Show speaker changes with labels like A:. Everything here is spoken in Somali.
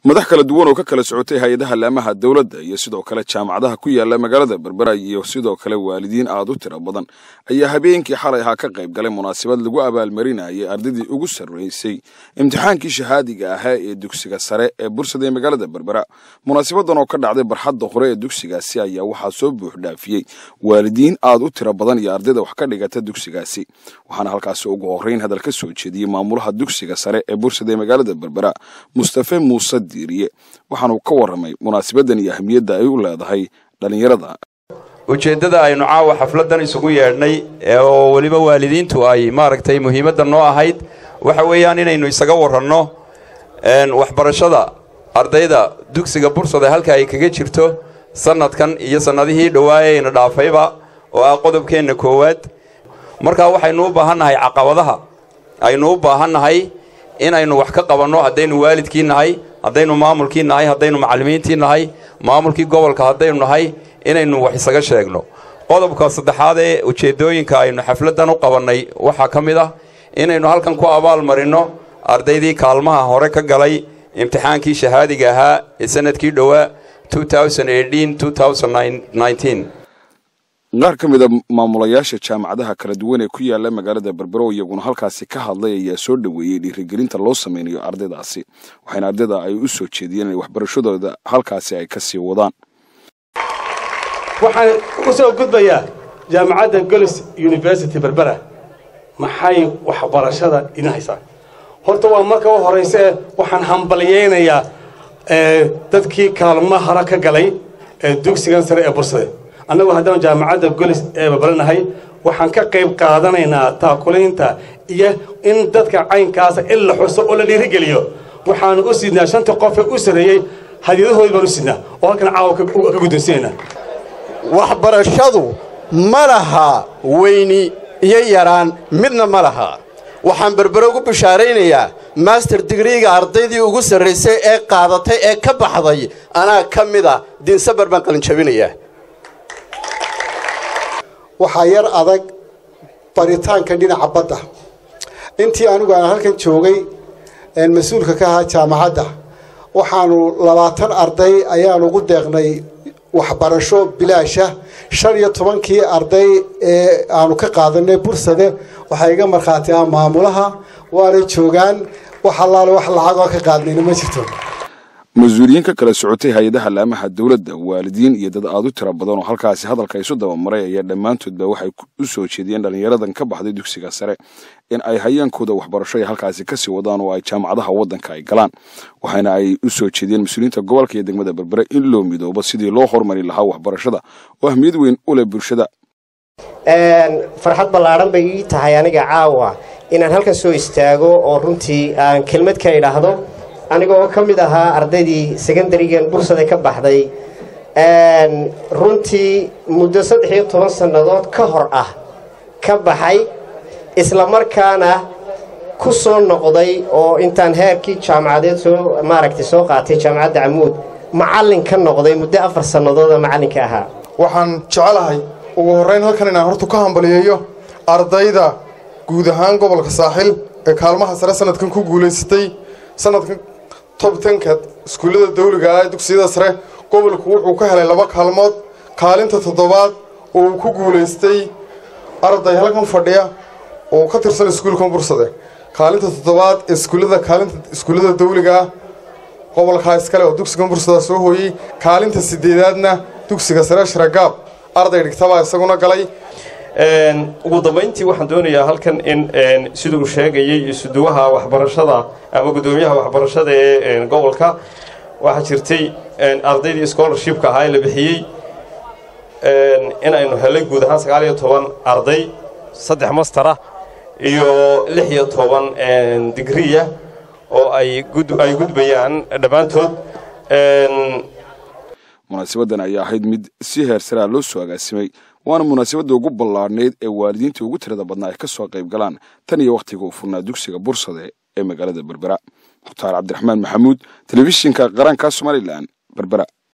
A: madax kala duwan oo ka kala socotay hay-adaha laamaha dowladda iyo sidoo kale jaamacadaha ku yaala magaalada berbera iyo sidoo kale waalidiin aad u tiro badan ayaa habeenkii xalay ahaa ka qayb galay munaasabad lagu abaalmarinayay ardaydii ugu sarraysay imtixaankii shahaadiga ahaa ee dugsiga sare ee bursada ee magaalada berbera munaasabadan oo ka dhacday barxadda hore ee dugsigaasi ayaa waxaa soo buux dhaafiyey waalidiin aad u tiro badan iyo ardayda wax ka dhigata dugsigaasi waxaana halkaasi ugu horreyn hadal ka soo jeediyey maamulaha dugsiga sare ee bursada ee magaalada berbera mustafe muuse diiriye waxaanuu ka warramay munaasabadan iyo ahmiyadda ay u leedahay dhallinyarada
B: ujeeddada aynu caawa xafladdan isugu yeedhnay oo weliba waalidiintu ay maaragtay muhiimadda noo ahayd waxa weeyaan inaynu isaga warranno waxbarashada ardayda dugsiga bursada halka ay kaga jirto sannadkan iyo sannadihii dhowaayeyna dhaafayba oo ah qodobkeenna koowaad markaa waxaynu u baahannahay caqabadaha aynu u baahannahay inaynu wax ka qabanno haddaynu waalidkii nahay haddaynu maamulkii nahay haddaynu macallimiintii nahay maamulkii gobolka haddaynu nahay inaynu wax isaga sheegno qodobka saddexaad ee ujeeddooyinka aynu xafladdan u qabannay waxaa ka mid ah inaynu halkan ku abaal marinno ardaydii kaalmaha hore ka galay imtixaankii shahaadiga ahaa ee sanadkii dhowaa
A: qaar ka mida maamulayaasha jaamacadaha kala duwan ee ku yaala magaalada berbero iyaguna halkaasi ka hadlay ayaa soo dhoweeyey dhiirigelinta loo samaynayo ardaydaasi waxayna ardayda ay u soo jeediyeen in waxbarashadooda halkaasi ay ka sii wadaan
C: waxaan u soo gudbayaa jaamacadda golis university berbera maxay waxbarashada idin haysaa horta waa marka u horayse waxaan hambalyaynayaa dadkii kaalmo hara ka galay ee dugsigan sare ee bursade annagu haddaan jaamacadda golis ee babalanahay waxaan ka qayb qaadanaynaa taakulaynta iyo in dadka caynkaasa in la xuso oo la dhiirigeliyo waxaanu u sidnaa shanta qof ee u sarreeyey hadiyadahoodii baan u sidnaa oo halkan caawa ka guddoonsiinaynaa
D: waxbarashadu ma laha weyni iyo yaraan midna ma laha waxaan berbere ugu bishaaraynayaa master digriiga ardaydii ugu sarraysay ee qaadatay ee ka baxday anaa ka mid a diinsabar baan qalinjabinayaa
E: waxaa yar adag baritaanka dhinaca badda intii anigu aan halkan joogay mas-uulka ka ahaa jaamacadda waxaanu labaatan arday ayaan ugu deeqnay waxbarasho bilaasha shan iyo tobankii arday ee aanu ka qaadanay bursade waxaa iga markhaati ah maamulaha waanay joogaan wax allaale wax lacagoo ka qaadnayna ma jirto
A: mas-uuliyiin ka kala socotay hay-adaha laamaha dowladda waalidiin iyo dad aad u tiro badan oo halkaasi hadalka isu dabamaray ayaa dhammaantoodba waxay u soo jeediyeen dhallinyaradan ka baxday dugsiga sare in ay hayaankooda waxbarasho ay halkaasi kasii wadaan oo ay jaamacadaha waddanka ay galaan waxaana ay u soo jeediyeen mas-uuliyiinta gobolka iyo degmada berbere in loo midoobo sidii loo horumari lahaa waxbarashada oo ahmiyad weyn u leh bulshada
F: farxad ballaadhan bay ii tahay aniga caawa inaan halkan soo istaago oo runtii aan kelmad ka idhaahdo aniga oo ka mid ahaa ardaydii secondarigan bursada ka baxday runtii muddo saddex iyo toban sannadood ka hor ah ka baxay isla markaana ku soo noqday oo intaan heerkii jaamacadeed soo maaragtay soo qaatay jaamacadda camuud macallin ka noqday muddo afar sannadooda macallinka ahaa
G: waxaan jecelahay ugu horrayn halkan inaan hortu ka hambaliyeeyo ardayda guud ahaan gobolka saaxil ee kaalmaha sare sanadkan ku guulaysatay sanadkan tobtanka iskuullada dawliga ah ee dugsiyada sare gobolku wuxuu ka helay laba kaalmood kaalinta toddobaad oo uu ku guulaystay arday halkan fadhiya oo ka tirsan iskuulkan bursade kaalinta toddobaad ee iskuullada kaalinta iskuullada dawliga ah gobolkaa iskale oo dugsigan bursada soo hooyey kaalinta sideedaadna dugsiga sare sharagaab arday dhigtabaa isaguna galay
H: ugu dambayntii waxaan doonayaa halkan in sida uu sheegayay isuduwaha waxbarashada ama guddoomiyaha waxbarashada ee gobolka waxaa jirtay ardaydii scholarshipka ahaa ee la bixiyey in aynu helay guud ahaan sagaal iyo toban arday saddex mastara iyo lix iyo toban digriya oo ay ay gudbayaan dhammaantood
A: munaasabadan ayaa ahayd mid si heersaraa loo soo agaasimay waana munaasabadda ugu ballaadhnayd ee waalidiinta ugu tirada badnaa ay ka soo qayb galaan tan iyo wakhtiga uu furnaa dugsiga bursade ee magaalada berbera mukhtaar cabdiraxmaan maxamuud telefishinka qaranka somalilan berbera